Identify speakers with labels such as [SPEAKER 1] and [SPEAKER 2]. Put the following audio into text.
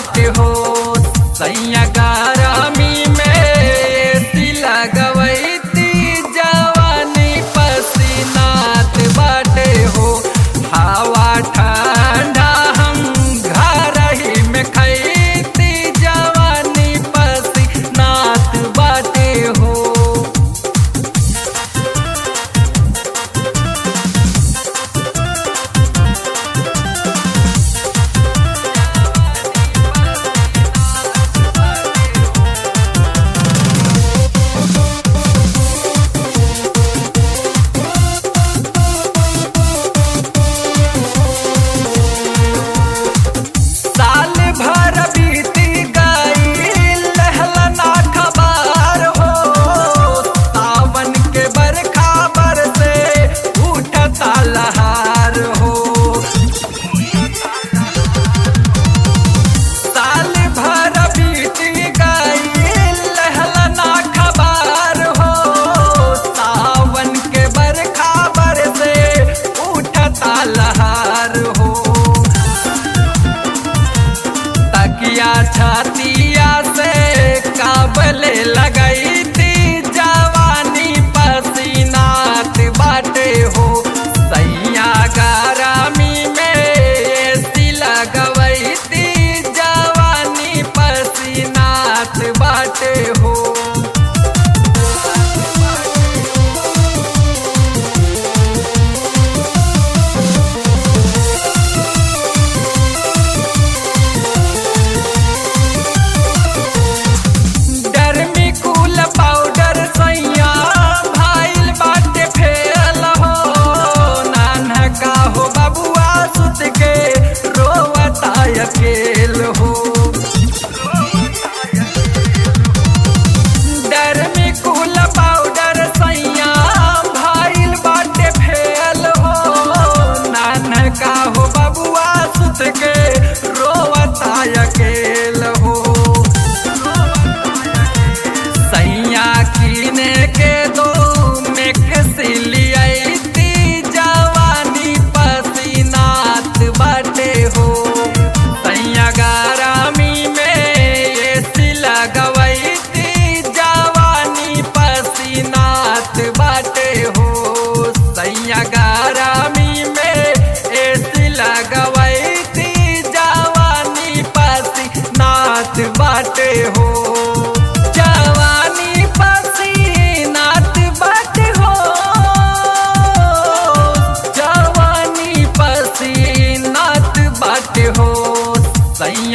[SPEAKER 1] बाटे हो सैया गारामी में तिला गवैती जवानी पसीनात बाटे हो हवा ठंडा हम घर ही में खैती जवानी पसीनात बाटे हो साल भर बीती गई लहलना खबर हो सावन के बरखा बरसे उठता लहार हो साल भर बीती गई लहलना खबर हो सावन के बरखा बरसे उठता लहार हो तकिया छातिया से काबले लगई थी जवानी पसीनात बाटे हो सैया गारामी में सिला गवई थी जवानी पसीनात बाटे हो डरमी कूल पाउडर सैया भाईल बाटे फेल हो नानका हो बबुआ सुत के रोवता अकेल हो डरमी कूल पाउडर सैया भाईल बाटे फेल हो नानका हो बबुआ सुत के रोवता अकेल हो सैया कीने के दो मेकसिलियती जवानी पसीनात बाटे हो सैया गारामी में ये सिला गवैती जवानी पसीनात बाटे हो सैया गारामी में ये सिला गवैती जवानी पसीनात बाटे हो जवानी पसीनात बाटे हो जवानी पसीनात बाटे हो सैया